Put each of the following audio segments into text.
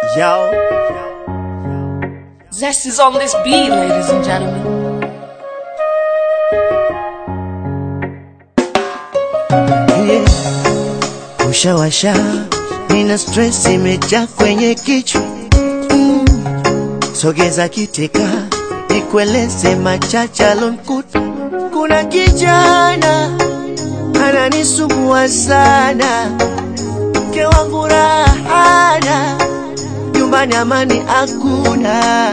Yo, Zest is on this beat, ladies and gentlemen. yeah. Ushawasha, nina stress imejaa kwenye kichwa mm. Sogeza kiteka, nikueleze machache alonkuta. Kuna kijana ananisumbua sana, mke wangu rahana, nyumbani amani hakuna.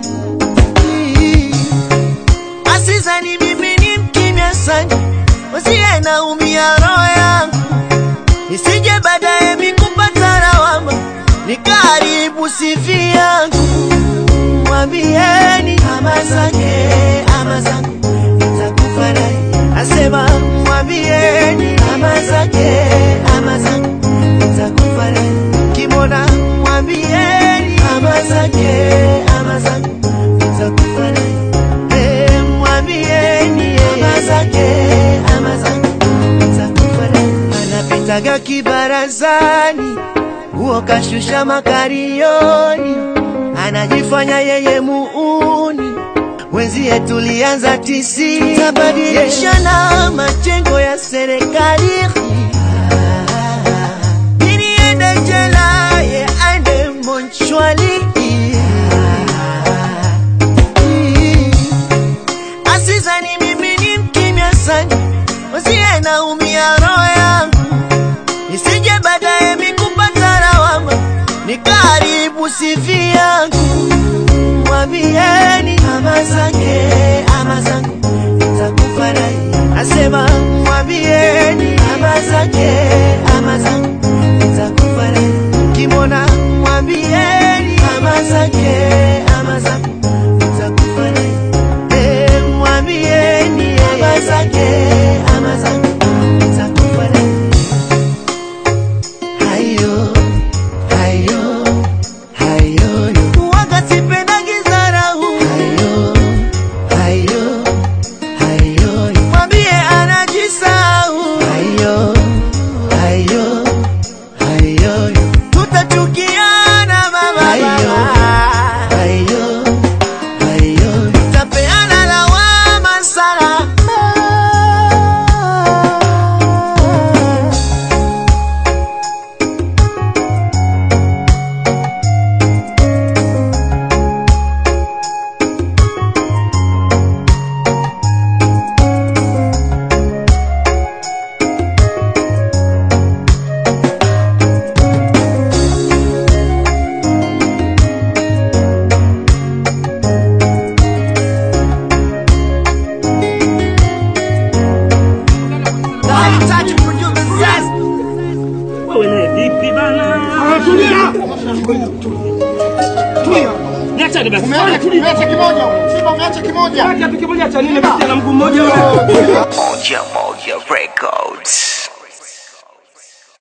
Asizani mimi ni mkimya sana, usiye naumia roho yangu, nisije baadaye mikupata lawama, nikaribu sifi yangu. Mwambieni ama zake ama zangu, nitakufa naye. Asema mwambieni ama zake ama zangu, nitakufa naye. Kimona mwambieni ama zake ama zangu, nitakufa naye. Eh, mwambieni ama zake ama zangu, nitakufa naye. Anapitaga kibarazani, huo kashusha makarioni, anajifanya yeye muuni wenzie tulianza tisi tabadilishana majengo ya serikali ili ende jela ye aende monchwali asizani mimi ni mkimya sana usiye naumia roho yangu nisije baadaye mikupata lawama nikaribu sifi yangu mwambieni ama zake ama zangu nitakufa naye asema mwambieni ama zake ama zangu nitakufa naye kimona mwambieni ama zake ama zangu nitakufa naye Eh, mwambieni ama zake ama zangu nitakufa naye hayo hayo hayo yo. Waga sipendagi dharau. Hayo, hayo, hayo yo. Mwambie anajisahau. Hayo, hayo, hayo yo. Tutachukiana mama, Hayo, hayo, hayo yo. Tutapeana lawama sana. Wewe naye vipi bana? Tulia. Tulia. Niachane basi. Umeacha umeacha kimoja. Simba umeacha kimoja. Kiatu kimoja cha nini basi na mguu mmoja wewe? Moja Moja Records.